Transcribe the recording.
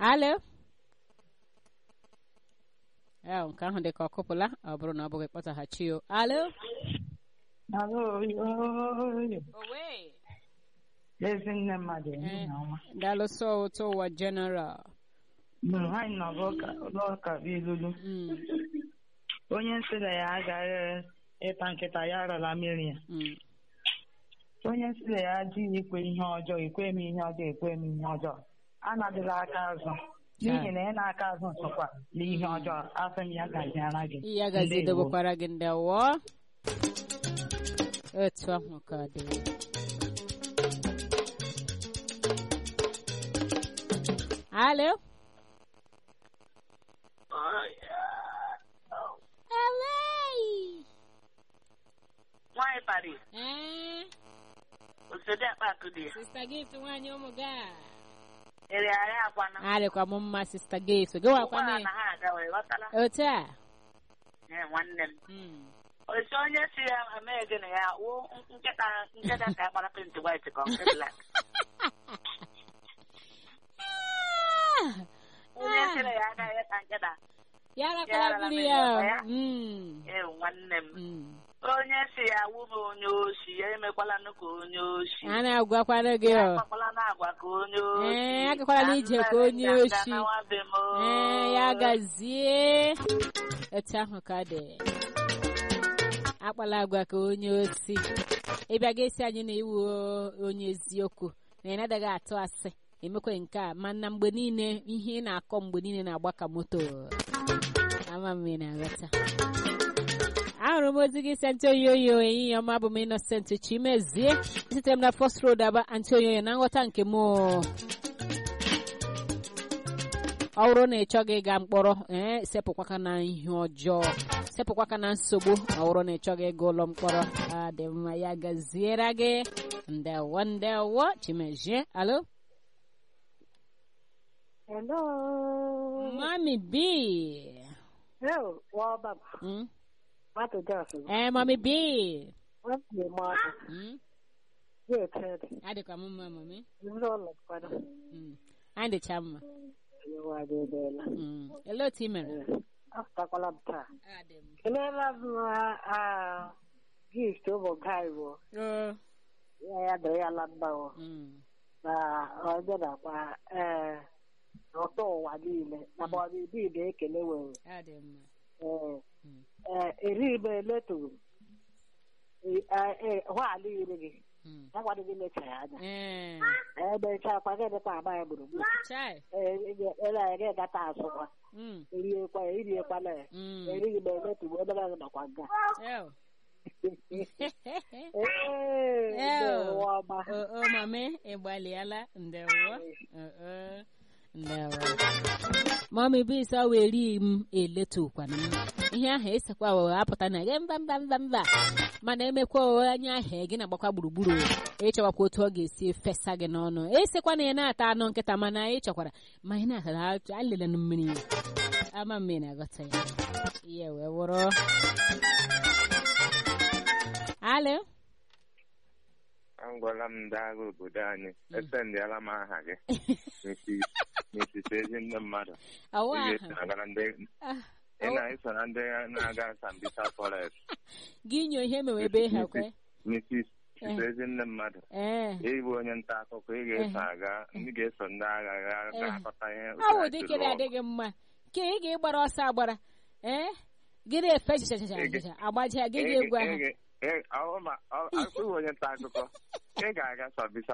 alo ya nke ahụ dị ka ọ kụpụla ọ bụrụ na ọ bụghị kpọtaghachi o alo Alo, oyo. owe Ezi nne mmadụ ehihie ọma. dalụsọ ụtọ ụwa general Mgbe nwaanyị nọ n'ụlọụka bụ ilulu. Mm, Onye nsị na ya agaghị ịta nkịta ya arala mmiri ya. mm. Onye nsị na ya adịghị ikwe ihe ọjọọ, ikwe m ihe ọjọọ, ikwe m ihe ọjọọ. Anadịla aka azụ. N'ihi na ị na-aka azụ sokwa n'ihe ọjọọ, afọ m ya gaziara gị. ya gazi Ndewo. dobekwara gị ndị awọ etu ahụ ka dị alo Away! Nwaanyị Paris, Eh, osodi akpa akụ dị ya. Sista Gift nwaanyị ụmụ ga Ere arị akwana. arịkwa m mma Sista Gift gị wakwa Ụgbọala na na ha aga wee ghọtala. otu a Ee, nwanne m. Mm. Osi onye si ya eme gị na ya wụ nkịta nkịta ka akpara penti white ka ọ nke black. Onye si na ya agaghị ịta nkịta. ya Ya rakwala rara mmiri mmiri ya ọkụ ya? Mm, Ee, nwanne m. mm. Onye si ya wụ m onye oshi, ya emekwala nụ ka onye oshi. a na-agwakwana gị Ya ọ akpakwala na-agwa ka onye oshi. Ee, agakwala n'ije ka onye Anụmanụ oshi. ga-anawa be m, oo. ee ya gazie etu ahụ ka dị akpala agwa ka onye osi ịbịa ga-esi anyị na iwu onye eziokwu na ị na-adaghị atụ asị emekwe nke a mana mgbe niile ihe ị na-akọ mgbe niile na-agba ka moto ama m ị na-aghọta ahụrụ m ozi gị si antioyoyo ehihie ọma bụ m innocent chimezie sitere m na first road aba antioyoyo na nghọta nke m o. ọ bụrụ na ị chọghị ịga mkpọrọ ee sepụkwaka na ihe ọjọọ sepụkwaka na nsogbu ọ bụrụ na ị chọghị ịga ụlọ mkpọrọ ọ dị mma ya gaziere gị ndewo ndewo chimezie alo Hello. mami b Hello, Wabab. Mm? Matu Johnson. ee mami b What's your mother? Mm? Good, Ted. adịkwa m mma mami You don't look for them. Mm. anyị dịcha mma You are the bella. Mm. ele otu ị mere After Colabta. Adị m. Can I have a gift over Cairo? Ee. Ya dịrị ya lamba Mm. na ọjọọ nakwa ee n'ụtọ ụwa niile na bọdụ ibi na-ekele were adị mma ee Mm. ee eri ibe eleturu hwaala iri gị Mm. ya gwadị gị mecha ya anya ee ebechakwa gị dịkwa agba ya gburugburu chai ele anyị ga-egata azụkwa Mm. eriekwa ya iriekwana ya Mm. erighị m emetugbu ebe gị nọkwa nga Ew. ee Ew. ndewo ọma o o mami ị gbalịala ndewo O, o. ndewo mami bisa weri m eletukwana m ihe ahụ esekwa wee apụta na gị mba mba mba mba mana emekwa o, anya ahụ gị na-agbakwa gburugburu ịchọkwakwa otu ọ ga-esi fesa gị n'ọnụ esekwa na ị na-ata anụ nkịta mana ị chọkwara ma ị na-ata ha alele na mmiri ama m ị na-aghọta ya ihe wee wụrụ alo agwala m ndị agha obodo anyị esendịala m aha gị n'etiti ezi ndị mmadụ ọwa ị aha ga-eso na ndị Ah, ị na-eso na ndị na-aga Sambisa Forest gị nyo ihe mewe ebe ha kwe Mrs. ezi ndị mmadụ ee ịbụ onye nta akụkọ ị ga-eso aga ndị ga-eso ndị agha ga ga-akọta ihe ọ bụ dịkere adịghị mma ke ị ga-ịgbara ọsọ agbara ee gị na-efe chichachachacha agbaja gị ga-egwu ahụ ahụ ma ọ- ọ- ọ- onye nta akụkọ ị ga-aga Sambisa